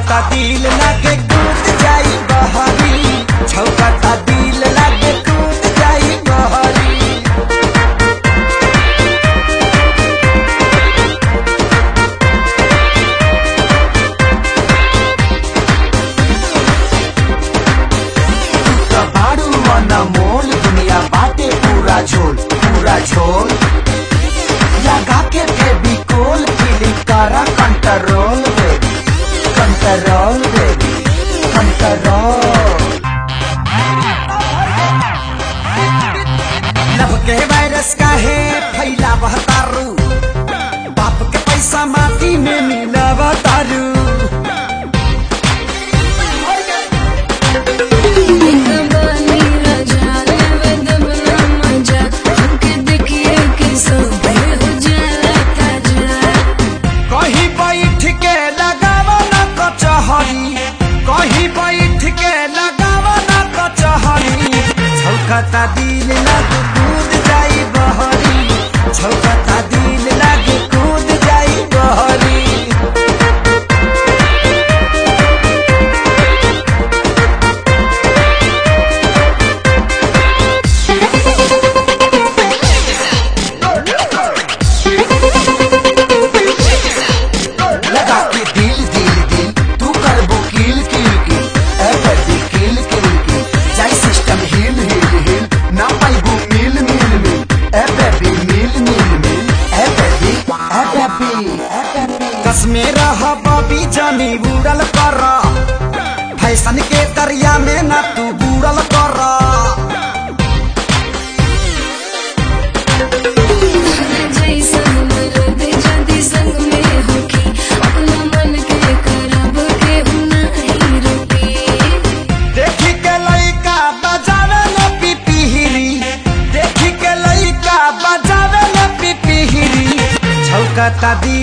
छौकता दिल लागे कूद जाई बहरी छौकता दिल लागे कूद जाई बहरी बाड़ू मन मोल दुनिया बाटे पूरा झोल पूरा झोल लगा के बेबी कोल फीलिंग करा control baby control baby control love के वायरस का है फैला तारू बाप के पैसा माटी में मिला तारू बानी राजा रे दबना मजा हमके देखिए कि सब हो जाला ताजा कहीं बैठ के लगावा ना कचहरी कहीं बैठ के लगावा ना कचहरी छौकता दिल लग कूद जाई बहरी छौकता दिल लग कूद जाई बहरी लगा के दिल दिल दिल तू कर वो किल किल किल ए बेबी किल किल किल जाई सिस्टम हिल हिल हिल ना पाई वो मिल मिल मिल ए बेबी मिल मिल मिल ए बेबी ए बेबी ए बेबी कसमे रहा बबी जानी बुड़ल कर फैशन के दरिया में ना तू बुड़ल कर जैसन मरद जदी संग में होखी अपना मन के करब के नहीं रोकी देखी के लइका बजावे न पिपिहिरी देखी के लइका बजावे न पिपिहिरी छौकता दिल